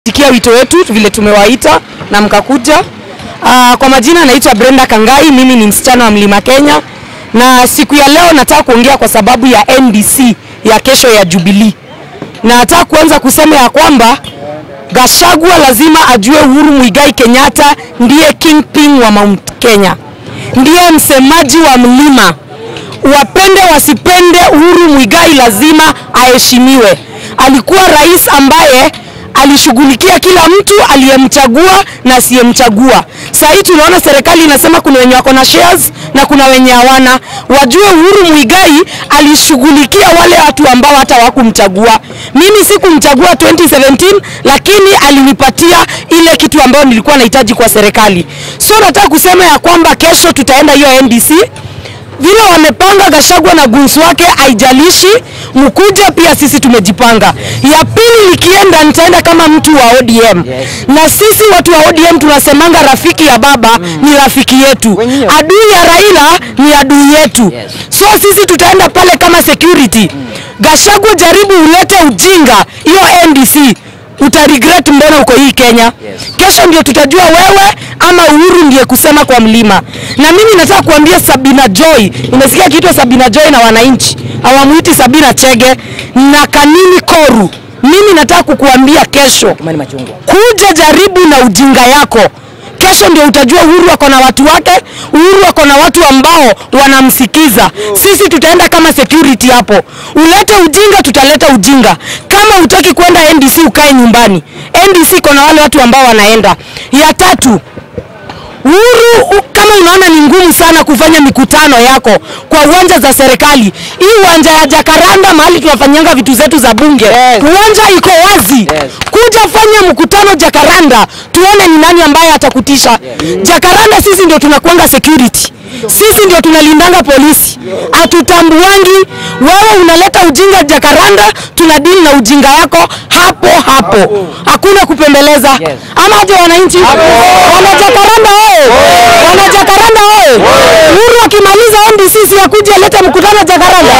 Tikia wito wetu vile tumewaita na mkakuja. Uh, kwa majina naitwa Brenda Kangai, mimi ni msichana wa Mlima Kenya, na siku ya leo nataka kuongea kwa sababu ya NDC ya kesho ya Jubilee, na nataka kuanza kusema ya kwamba Gachagua lazima ajue Uhuru Muigai Kenyatta ndiye kingpin wa Mount Kenya, ndiye msemaji wa mlima. Wapende wasipende, Uhuru Muigai lazima aheshimiwe. Alikuwa rais ambaye alishughulikia kila mtu aliyemchagua na asiyemchagua. Sasa hii tunaona serikali inasema kuna wenye wako na shares na kuna wenye hawana. Wajue Uhuru Muigai alishughulikia wale watu ambao hata hawakumchagua. Mimi sikumchagua 2017 lakini alinipatia ile kitu ambayo nilikuwa nahitaji kwa serikali. So nataka kusema ya kwamba kesho tutaenda hiyo NDC vile wamepanga Gachagua na gunsu wake, haijalishi mkuja, pia sisi tumejipanga. Ya pili likienda, nitaenda kama mtu wa ODM na sisi watu wa ODM tunasemanga rafiki ya baba ni rafiki yetu, adui ya Raila ni adui yetu. So sisi tutaenda pale kama security. Gachagua, jaribu ulete ujinga hiyo NDC uta regret mbona uko hii Kenya. Kesho ndio tutajua wewe ama Uhuru ndiye kusema kwa mlima. Na mimi nataka kuambia Sabina Joy, nimesikia kiitwa Sabina Joy na wananchi hawamuiti Sabina Chege na Kanini Koru. Mimi nataka kukuambia kesho, kuja jaribu na ujinga yako kesho ndio utajua Uhuru ako na watu wake, Uhuru ako na watu ambao wanamsikiza. Sisi tutaenda kama security hapo. Ulete ujinga, tutaleta ujinga. Kama utaki kwenda NDC, ukae nyumbani. NDC iko na wale watu ambao wanaenda. Ya tatu, Uhuru u- kama unaona ni ngumu sana kufanya mikutano yako kwa uwanja za serikali, hii uwanja ya Jakaranda mahali tunafanyanga vitu zetu za bunge, uwanja iko wazi. Kuja fanya mkutano Jakaranda, tuone ni nani ambaye atakutisha. Jakaranda sisi ndio tunakuanga security, sisi ndio tunalindanga polisi, hatutambuangi wewe. Unaleta ujinga Jakaranda, tuna deal na ujinga yako hapo hapo, hakuna kupembeleza. Ama aje wananchi wana Jakaranda oye, wana Jakaranda oye. Uhuru akimaliza NDC si akuje alete mkutano Jakaranda.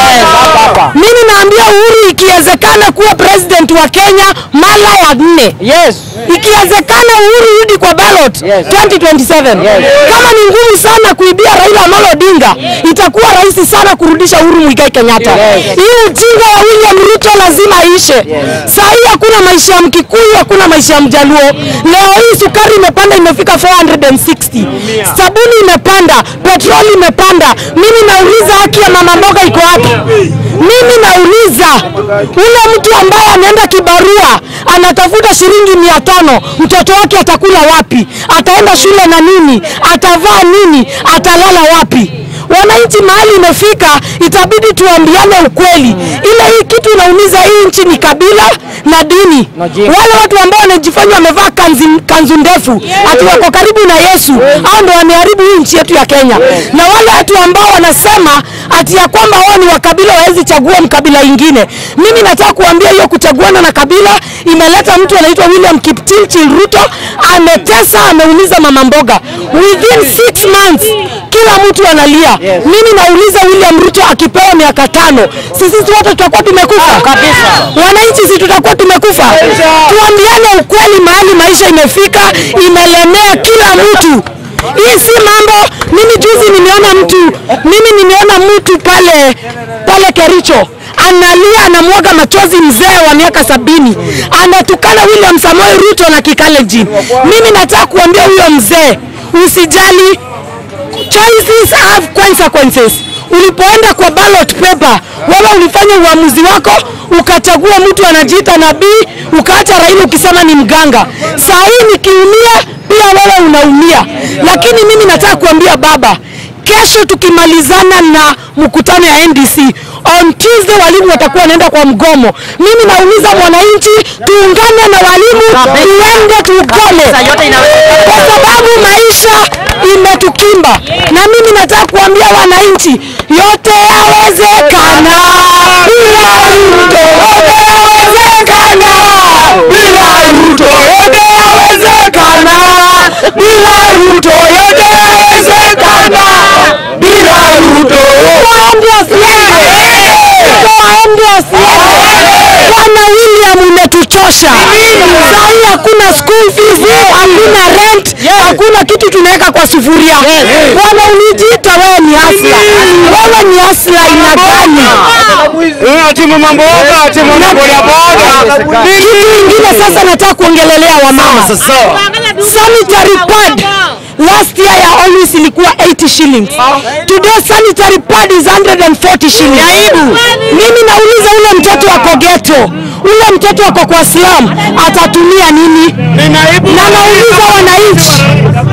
Mimi naambia Uhuru, ikiwezekana kuwa president wa Kenya mara ya nne Yes. ikiwezekana Uhuru rudi kwa ballot 2027. Kama ni ngumu sana kuibia Raila Amolo Odinga, itakuwa rahisi sana kurudisha Uhuru Muigai Kenyatta. Hii ujinga ya William Ruto lazima ishe. Saa hii hakuna maisha ya Mkikuyu, hakuna maisha ya Mjaluo. Leo hii sukari imepanda, imefika 460. Sabuni imepanda, petroli imepanda. Mimi nauliza haki ya mama mboga iko wapi? Mimi nauliza ule mtu ambaye anaenda kibarua anatafuta shilingi mia tano, mtoto wake atakula wapi? Ataenda shule na nini? Atavaa nini? Atalala wapi? Wananchi mahali imefika, itabidi tuambiane ukweli. Ile hii kitu inaumiza hii nchi ni kabila na dini. Wale watu ambao wanajifanya wamevaa kanzi, kanzu ndefu ati wako karibu na Yesu, hao ndio wameharibu hii nchi yetu ya Kenya. Na wale watu ambao wanasema ati ya kwamba wao ni wa kabila wawezi chagua mkabila ingine. Mimi nataka kuambia hiyo kuchaguana na kabila imeleta mtu anaitwa William Kipchirchir Ruto, ametesa, ameumiza mama mboga. Within six months kila mtu analia. Mimi nauliza William Ruto akipewa miaka tano, sisi wote tutakuwa tumekufa kabisa. Wananchi si tutakuwa tumekufa? Tuambiane ukweli, mahali maisha imefika, imelemea kila mtu. Hii si mambo. Mimi juzi nimeona mtu, mimi nimeona mtu pale pale Kericho analia, anamwaga machozi, mzee wa miaka sabini anatukana William Samoei Ruto na Kikalenjin. Mimi nataka kuambia huyo mzee, usijali choices have consequences. Ulipoenda kwa ballot paper, wewe ulifanya uamuzi wako, ukachagua mtu anajiita nabii, ukaacha Raila ukisema ni mganga. Saa hii nikiumia, pia wewe unaumia. Lakini mimi nataka kuambia baba, kesho tukimalizana na mkutano ya NDC on Tuesday walimu watakuwa wanaenda kwa mgomo. Mimi nauliza mwananchi, tuungane na walimu, tuende tugome, kwa sababu maisha imetukimba. Na mimi nataka kuambia wananchi, yote yawezekana bila Ruto, yote yawezekana bila Ruto, yote yawezekana bila Ruto, yote yawezekana bila Ruto. Waende asiende, waende asiende. Bwana William umetuchosha. Saa hii hakuna school fees, hakuna rent, hakuna kitu tunaweka kwa sufuria. Bwana, ulijiita wewe ni asla, wewe ni asla aina gani? Ati mama mboga, ati mama boda boda. Kitu ingine sasa nataka kuongelelea wamama. Sanitary pad last year ya always ilikuwa 80 shillings. Today sanitary pad is 140 shillings. Aibu. Mimi nauliza ule mtoto wako ghetto, ule mtoto wako kwa slum atatumia nini? Ni naibu. Na nauliza wananchi,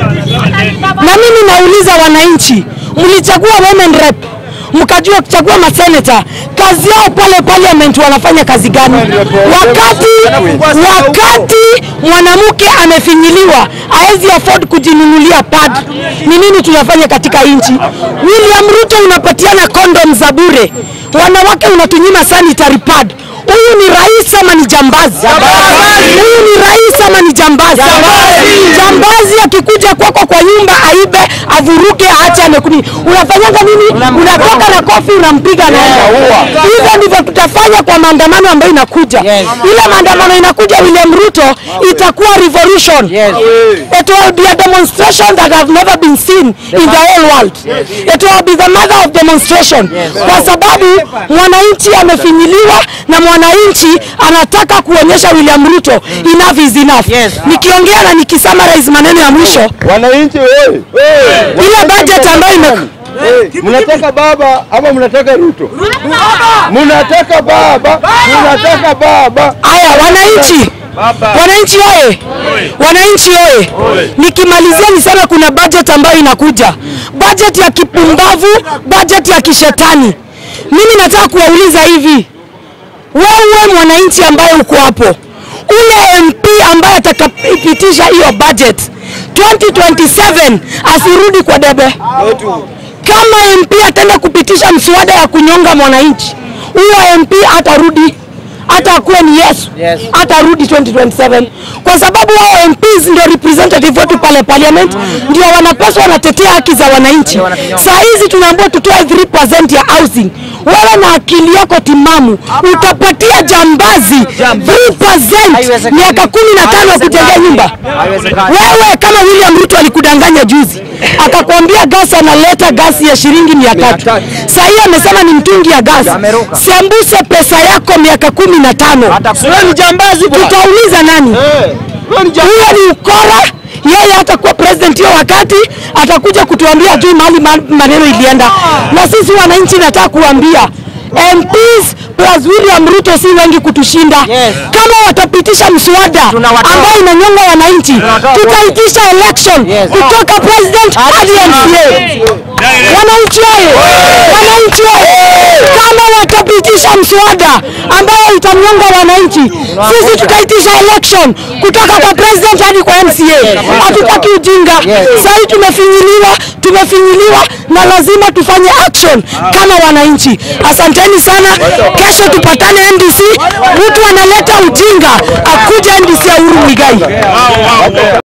na mimi nauliza wananchi, mlichagua women rep mkajua kuchagua maseneta, kazi yao pale parliament wanafanya kazi gani? Wakati wakati mwanamke amefinyiliwa haezi afford kujinunulia pad, ni nini tunafanya katika nchi? William Ruto unapatiana kondom za bure, wanawake unatunyima sanitary pad. Huyu ni rais ama ni jambazi? Huyu ni rais ama ni jambazi? Jambazi akikuja kwako kwa nyumba aibe, avuruge, aache amekuni, unafanyanga nini? Unatoka na kofi unampiga naenda. Hivyo ndivyo tutafanya kwa maandamano ambayo inakuja. Ile maandamano inakuja, William Ruto, itakuwa revolution. It will be a demonstration that have never been seen in the whole world. It will be the mother of demonstration, kwa sababu mwananchi amefinyiliwa na mwananchi anataka kuonyesha William Ruto enough is enough. Nikiongea na nikisummarize maneno ya mwisho, Wananchi wewe. ile budget ambayo ime Mnataka baba ama mnataka Ruto? Mnataka baba, mnataka baba. Haya, wananchi, wananchi oye, wananchi oye. Nikimalizia niseme kuna budget ambayo inakuja, budget ya kipumbavu, budget ya kishetani. Mimi nataka kuwauliza hivi, wewe mwananchi ambaye uko hapo, ule MP ambaye atakapitisha hiyo budget 2027 asirudi kwa debe kama MP ataenda kupitisha mswada ya kunyonga mwananchi, huyo MP atarudi hata akuwe ni Yesu Yes. atarudi 2027 kwa sababu wao MPs ndio representative wetu pale parliament, ndio wanapaswa wanatetea haki za wananchi. Saa hizi tunaambiwa tutoe 3% ya housing. Wewe na akili yako timamu utapatia jambazi 3% Haiwezekani. miaka kumi na tano ya kujengea nyumba? Haiwezekani. Wewe kama William Ruto alikudanganya juzi, akakwambia gasi analeta gasi ya shilingi mia tatu. Saa hii amesema ni mtungi ya gasi. Ameruka. Sembuse pesa yako miaka kumi na tano. Wewe ni jambazi Tutauliza nani? Huyo ni ukora. Yeye atakuwa president hiyo wakati, atakuja kutuambia juu mahali ma- maneno ilienda. Na sisi wananchi nataka kuambia MPs plus William Ruto si wengi kutushinda. Yes. Kama watapitisha mswada Tunawatoa. ambao inanyonga wananchi, Tunawatoa tutaitisha election Yes. kutoka president hadi MCA. Wananchi oye! Wananchi oye! Kama watapitisha mswada ambayo itanyonga wananchi, sisi tutaitisha election kutoka kwa president hadi kwa MCA. Hatutaki ujinga. Sasa hii tumefinyiliwa, tumefinyiliwa na lazima tufanye action kama wananchi. Asanteni sana. Kesho tupatane NDC. Mtu analeta ujinga akuja NDC ya Uhuru Muigai.